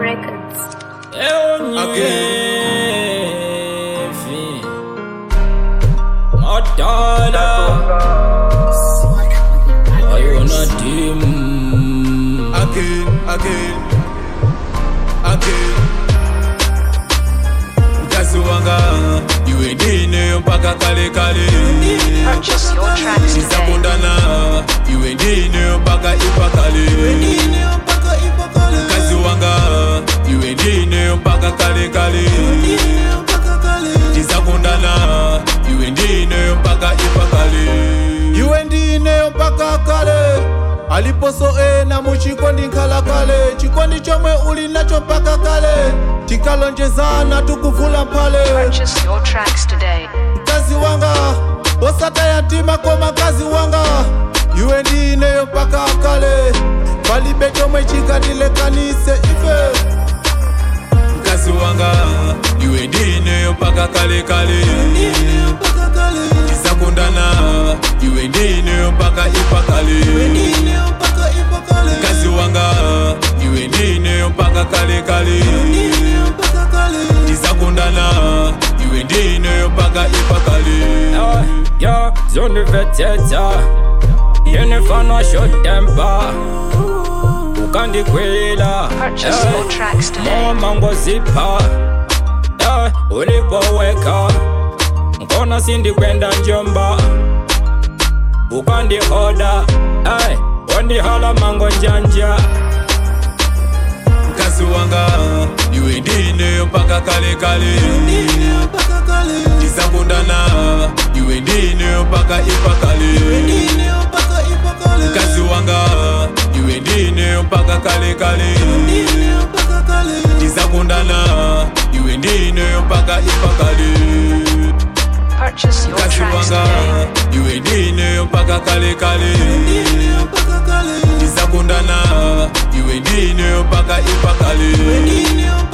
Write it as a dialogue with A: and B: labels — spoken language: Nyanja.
A: Records.
B: Eonyevi Madala Ayona dim
C: again, again, again. Mkazi wanga iwe ndine mpaka kale kale
A: Purchase your tracks today.
C: tizakundana iwe ndine mpaka ipakale mkazi wanga iwe ndine mpaka kale kale tizakundana iwe ndine mpaka ipakale iwe ndine mpaka kale aliposoena muchikondi nkhala kale chikondi chomwe uli nacho mpaka kale tikalonjezana tukuvula mphale
A: Purchase your tracks today.
C: mkazi wanga osataya mtima koma mkazi wanga iwe ndineyo mpaka kale palibe chomwe chikatilekanise ife mkazi wanga iwe ndineyo mpaka kale kale tisakundana iwe ndineyo mpaka ipakale mkazi wanga iwe ndineyo mpaka kale kale tisakundana iwe ndineyo mpaka ipakale
B: Yo, zone veteta Yenifana short temper Ukandikwila
A: Purchase your tracks today.
B: Mama ngozipa Eh, ulipoweka Nkona sindi kwenda njomba Ukandi oda Eh, wandihala mango njanja
C: mkazi wanga iwe ndineyo mpaka kale kale tisakundana iwe ndineyo mpaka ipakale mkazi wanga iwe ndineyo mpaka kale kale tisakundana iwe ndineyo mpaka ipakale
A: Purchase your
C: mkazi
A: tracks
C: wanga
A: today.
C: iwe ndineyo mpaka kale kale tisakundana iwe ndineyo mpaka ipakale